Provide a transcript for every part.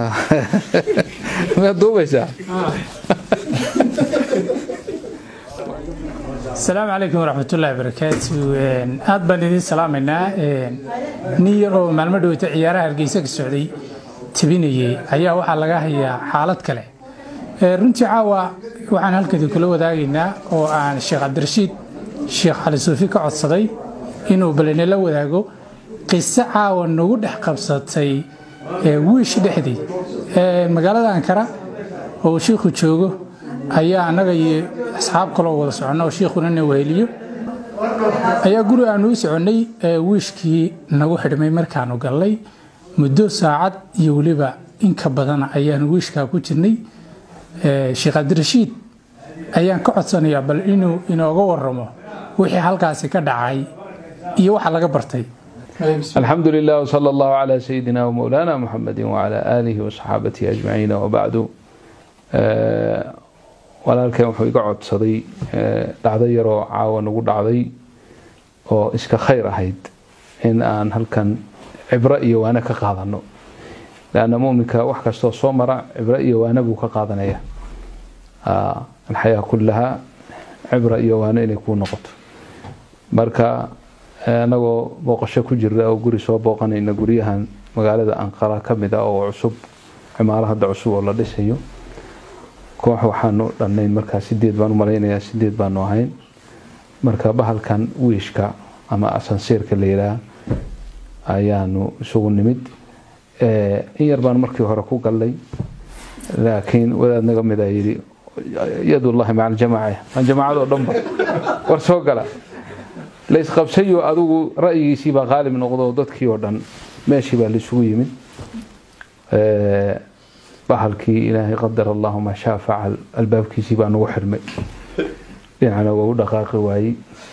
maad duubaysaa asalaamu calaykum waraxmatullaahi barakaatu aad baan idiin salaamaynaa nin yar oo maalmo dhoweyta ciyaaraha hargeysa ka socday tabinayey ayaa waxaa laga hayaa xaalad kale runtii caawa waxaan halkadi kula wadaagaynaa oo aan sheekh cabdirashiid sheekh cali suufi ka codsaday inuu balinala wadaago qiso caawa nagu dhex qabsatay wiish dhexdii magaalada ankara oo shiikhu joogo ayaa annaga iyo asxaab kaloo wada soconna oo shiikhuna na weheliyo ayaa guri aanu u soconnay wiishkii nagu xidhmay markaanu gallay muddo saacad iyo weliba inka badana ayaanu wiishkaa ku jirnay sheekh cabdirashiid ayaan ka codsanayaa bal inuu inooga waramo wixii halkaasi ka dhacay iyo waxa laga bartay الحمد لله وصلى الله على سيدنا ومولانا محمد وعلى آله وصحابته أجمعين وبعد walaalkeen wuxuu iga codsaday dhacdo yaroo caawa nagu dhacday oo iska khayr ahayd in aan halkan cibro iyo waane ka qaadano lanna muminka wax kastoo soo mara cibro iyo waane buu ka qaadanaya alxayaa kullaha cibra iyo waane inay kuu noqoto marka anagoo booqasho ku jira oo guri soo booqanayna guryahan magaalada anqara ka mid a oo cusub cimaalo hadda cusub oo la dhisayo koox waxaanu dhannayn markaa sideed baan u malaynayaa sideed baanu ahayn marka bahalkan wiishka ama asansiirka la yidhaah ayaanu isugu nimid in yar baan markii hore ku gallay laakiin wadaad naga mid a yidhi yadullahi maca aljamaaca jamaacadoo dhanba war soo gala laysqabsayo adigu ra'yigiisii baa qaalib noqdo dadkii oo dhan meeshii baa laisugu yimid bahalkii ilaahay qadar allahu maa shaa facal albaabkiisii baa nagu xirmay dhinacna waa u dhaqaaqi waayey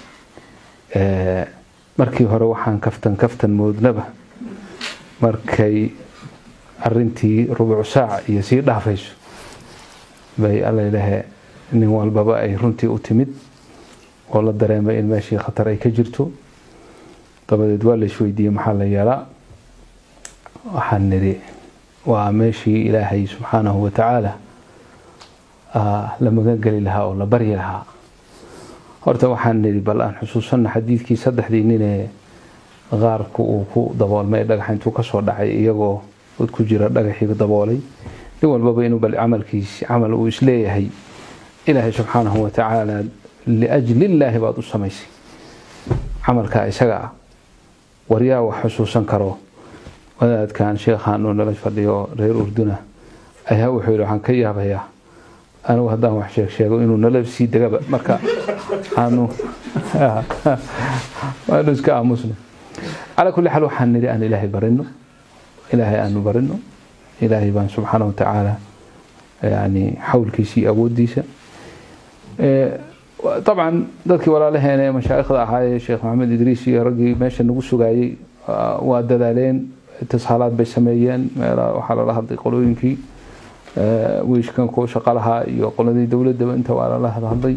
markii hore waxaan kaftan kaftan moodnaba markay arintii rubuc saac iyo sii dhaafayso bay alalahe nin walbaba ay runtii u timid oo la dareemay in meeshii khatar ay ka jirto dabadeed waa la isweydiiyey maxaa la yeelaa waxaan nidhi waa meeshii ilaahay subxaanahu watacaala la magangeli lahaa oo la baryi lahaa horta waxaan nidhi bal aan xusuusanna xadiidkii saddexdii ninee qaarku uu ku daboolmay dhagaxa intuu kasoo dhacay iyagoo dad ku jira dhagaxii daboolay nin walbaba inuu bal camalkiisi camal uu isleeyahay ilaahay subxaanahu watacaala liajlillaahi baad u samaysay camalkaa isaga ah waryaa wax xusuusan karo wadaadkan sheekhaan uu nala fadhiyo reer urduna ayaa wuxuu yidhi waxaan ka yaabayaa anigu haddaan wax sheeg sheego inuu nala sii degaba marka aanu waanu iska aamusno calaa kulli xaal waxaan nidhi aan ilaahay barino ilaahay aanu barino ilaahay baan subxaana watacaala yani xawlkiisa iyo awoodiisa dabcan dadkii walaalaheena ee mashaa'ikhda ahaayee sheekh maxamed idriis iyo raggii meesha nagu sugaayey waa dadaaleen itisaalaad bay sameeyeen meelaha waxaa lala hadlay qolooyinkii wiishkan kuwa shaqalahaa iyo qoladii dowladaba inta waa lala hadlay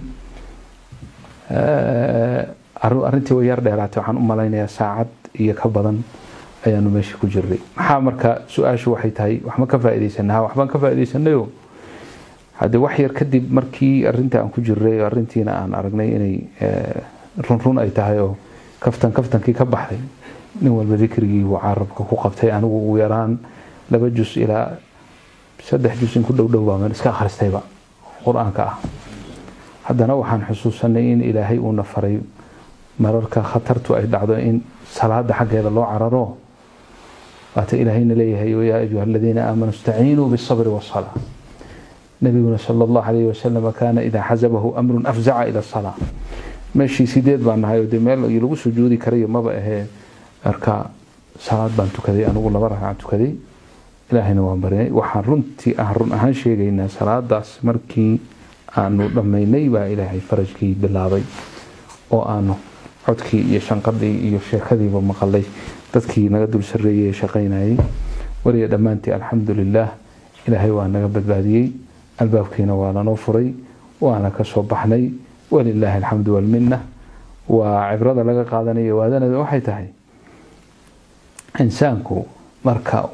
arrintii way yar dheeraatay waxaan u malaynayaa saacad iyo ka badan ayaanu meesha ku jirnay maxaa marka su-aashu waxay tahay waxma ka faa'iidaysanaa waxbaan ka faa'iidaysanayo haddii wax yar kadib markii arinta aan ku jirnay arrintiina aan aragnay inay runrun ay tahay oo kaftan kaftankii ka baxday nin walba dikrigii uu carabka ku qabtay anigu ugu yaraan laba jus ilaa saddex jus in ku dhow dhow baa iska akhristayba qur-aanka ah haddana waxaan xusuusanay in ilaahay uuna faray mararka khatartu ay dhacdo in salaada xaggeeda loo cararo waata ilaahayna leeyahay yaa ayuha aladiina aamanuu istaciinuu bisabri wasalaa nabiguna sala allahu alayhi wasalam kaana idaa xasabahu amrun afzaca ila salaa meeshii sideed baan nahay oo dee meel lagu sujuudi karayo maba ahee marka salaad baan tukaday anigu laba ragcan tukaday ilaahayna waan barinay waxaan runtii aan run ahaan sheegaynaa salaadaas markii aanu dhammaynay baa ilaahay farajkii bilaabay oo aanu codkii iyo shanqadii iyo sheekadiiba maqalay dadkii naga dul sarreeyey ee shaqaynayay weliya dhammaantii alxamdu lilaah ilaahay waa naga badbaadiyey albaabkiina waa lanoo furay waana ka soo baxnay walilaahi alxamdu walminna waa cibrada laga qaadanaya waadanada waxay tahay insaanku marka uu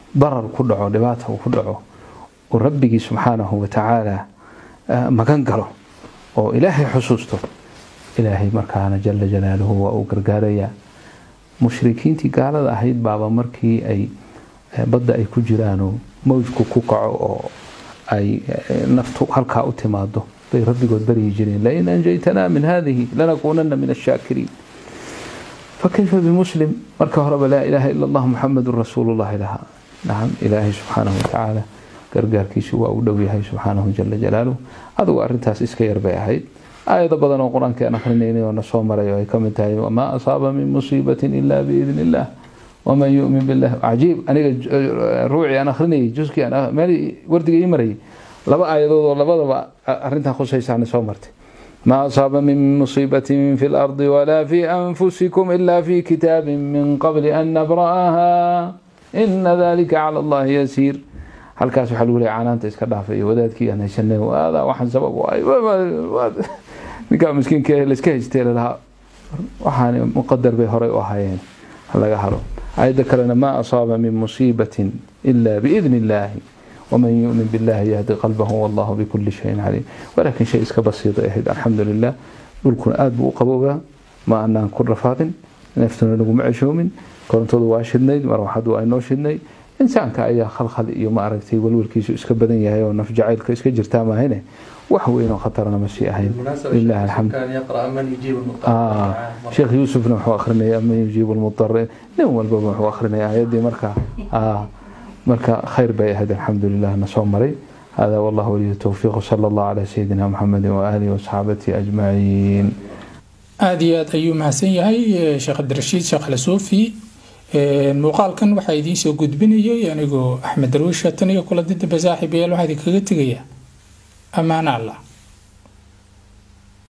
darar ku dhaco dhibaata uu ku dhaco uu rabbigii subxaanahu watacaala magan galo oo ilaahay xusuusto ilaahay markaana jala jalaaluhu waa uu gargaarayaa mushrikiintii gaalada ahayd baaba markii ay badda ay ku jiraanoo mawjku ku kaco oo ay naftu halkaa u timaado bay rabbigood baryi jireen lain anjaytanaa min hadihi lanakuunana min ashaakiriin fakayfa bimuslim marka horeba laa ilaaha ila allah muxamedun rasuulullahi lahaa nacam ilaahay subxaanahu watacaala gargaarkiisu waa u dhow yahay subxaanahu jala jalaaluh adugu arintaas iska yar bay ahayd aayado badan oo qur-aanka aan akrinaynay oo na soo maray oo ay ka mid tahay wamaa asaaba min musiibatin ila biidni illah waman yumin billah cajiib aniga ruucii aan akrinayay juskii aan meel wardiga ii marayay laba aayadood oo labadaba arintan khusaysaana soo martay ما أصاب من مصيبة في الأرض ولا في أنفسكم إلا في كتاب من قبل أن نبرأها إن ذلك على الله يسير halkaas waxaa lagu leeyahay canaanta iska dhaafay wadaadkii aan haysanay waadaa waxaan sabab u ahay ninkaa miskiinka layska haystee lalahaa waxaan muqadar bay horey u ahaayeen laga haro ayadda kalena maa asaaba min musiibatin ila biidni illaahi ومن يؤمن بالله يهدي قلبه والله بكل شيء عليم ولكن شيء اسك بسيط اهد الحمد لله dhulkuna aad buu u qabowgaa ma anaan ku rafaadin neeftuna naguma ceshoomin korontadu waa shidnayd marwaxadu waa inoo shidnay insaanka ayaa khalkhal iyo ma aragtay walwalkiisu iska badan yahay oo naf jacaylka iska jirtaa maahane wax weyn oo khatarna ma sii ahayn lilah alxamd sheekh yuusufna wuxuu akrinaya man yujiibu lmudar nin walbaba wuxuu akrinaya ayaddii marka marka khayr bay ahayd alxamdu lilah na soo maray هذا والله ولي التوفيق وصلى الله على سيدنا محمد وآله وصحابته أجمعين aada iyo aad ayuu mahadsan yahay sheekh cabdirashiid sheekh alasuufi muuqaalkan waxaa idiin soo gudbinayay anigoo axmed darwiisha tan iyo kula dida basaaxibayaal waxaa idinkaga tegaya ammaano allah